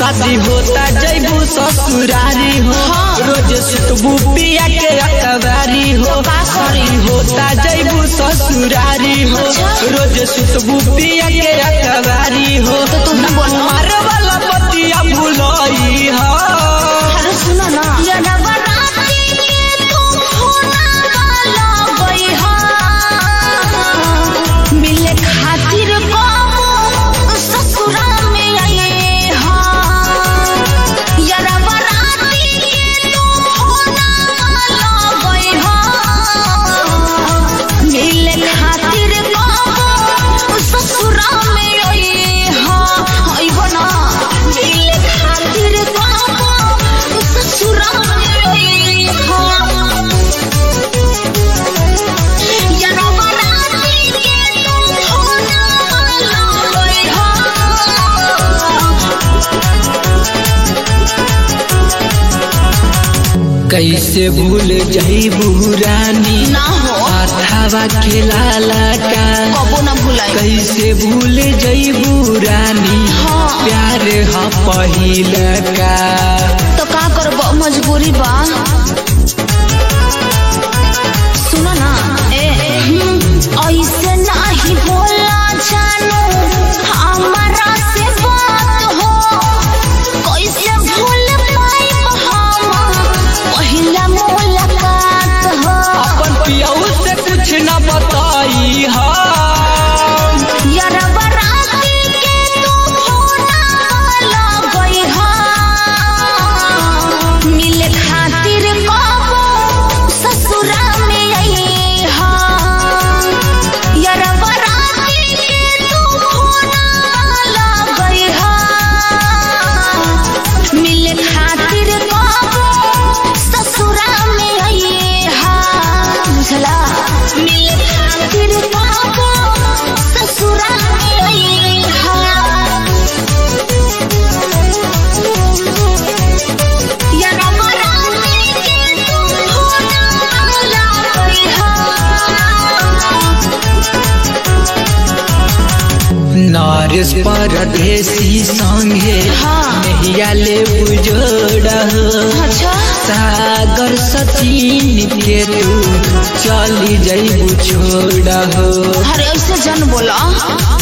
शादी होता जैबू ससुरारी हो रोज सुतबू पिया के अकबारी हो शादी होता जैबू ससुरारी हो रोज सुतबू पिया के अकबारी हो तो तू ही बोल। मार वाला पतिया भुलई हो अरे सुनो ना ये नवरात्रि के तुम होना वाला गई हा मिले खातिर कबो ससुरा में आए हा ये नवरात्रि के तुम होना वाला गई हा मिले खातिर कबो ससुरा में आए हा आइबो ना मिले खातिर कबो ससुरा में आए हा या नवरात्रि के तुम होना वाला गई हा कैसे भूल जैबू रानी ना हो हाथावा खेलाला का कबो ना भुलाई कैसे भूल जैबू रानी हाँ। प्यार ह पहिल का तो का करब मजबूरी बा सुनो ना ए हम्म, ऐसे नाही बोला जानू हमारा से बात हो कैसे भूल पाई हम पहिला मुलाकात हो अपन पियऊ से कुछ न बताई हा यार बराती के तुम होना वाला गई हा मिले खातिर कबो ससुरा में आई हा यार बराती के तुम होना वाला गई हा मिले खातिर कबो ससुरा में आई हा बुझला मिले खातिर कबो ससुरा में आई हा या नवरात्रि के तुम होना वाला गई हा नारिस परदेसी संगे हाँ। नहिया ले बुजोड़ अच्छा सागर सचिन के तू चली जैबू छोड़ अरे ऐसे जन बोला